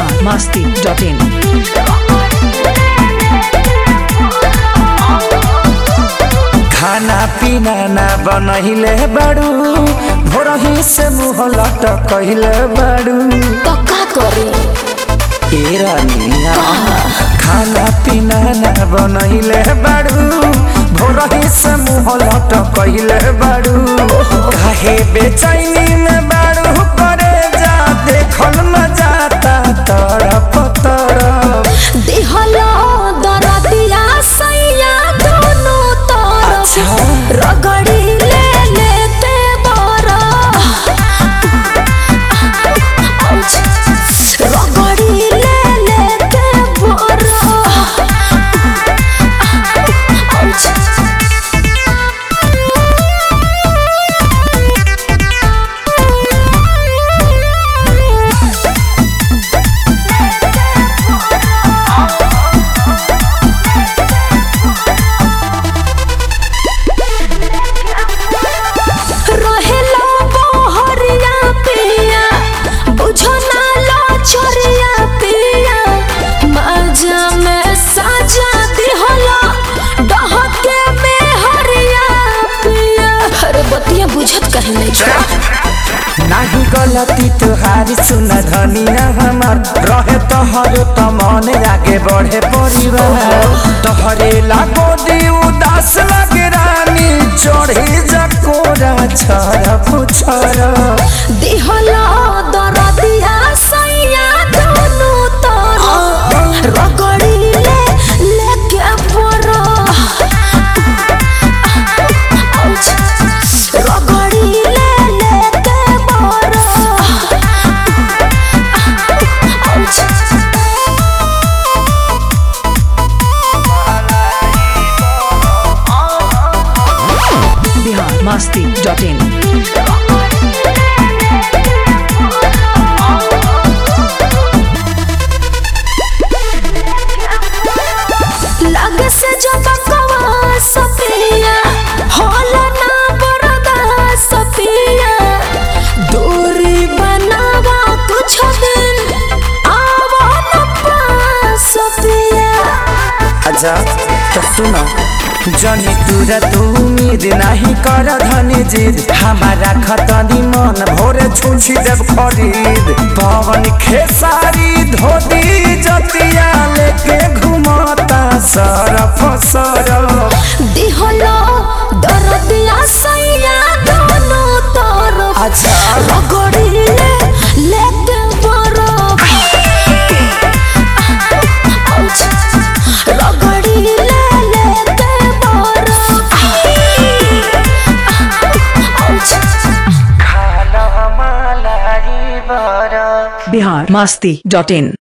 biharmasti.in खाना पीना ना बनहिले बाड़ू भोरही से मुँह लटकहिले बाड़ू तो का करी ए रानिया खाना पीना ना बनहिले बाड़ू भोरही से मुँह लटकहिले बाड़ू काहे बेचैनी में बाड़ू करे जा देखल न जाता तरफ तरफ दिहलो दरदिया सैया दोनों तरफ अच्छा। रगड़ी ले लेते बरा रगड़ी ले लेते बरा रहेला बहरिया पिया बुझो ना लो छोरिया पिया मजा में साजा दिहला डहके में हरिया पिया अरे बतिया बुझत कहे नहीं छोड़ा नाही गलती तुहारी सुन धनिया हमार रहे तोहर त मन आगे बढ़े परिवार तोहरे लागो दी उदास लगे रानी चढ़े जकोरा छर पुछर दिहला दरदिया सैया दोनों तरफ रगड़ी ले लेके परा रगड़ी ले लेके परा biharmasti.in लग से जो बकवा सपिया होला ना बरदा सपिया दूरी बनावा कुछ दिन आवा न पास सपिया अच्छा तो सुनो जनी तुरा तू उम्मीद नहीं कर धनी जिद हमारा खतनी मन भोरे छुछी देव खरीद पवन खेसारी धोती जतिया लेके घुमाता सरफ सरफ दिहलो दरदिया सैया दोनों तरफ अच्छा। रगड़ी ले लेके बरफ रगड़ी ले लेके बरफ खाना मलाई बरफ biharmasti.in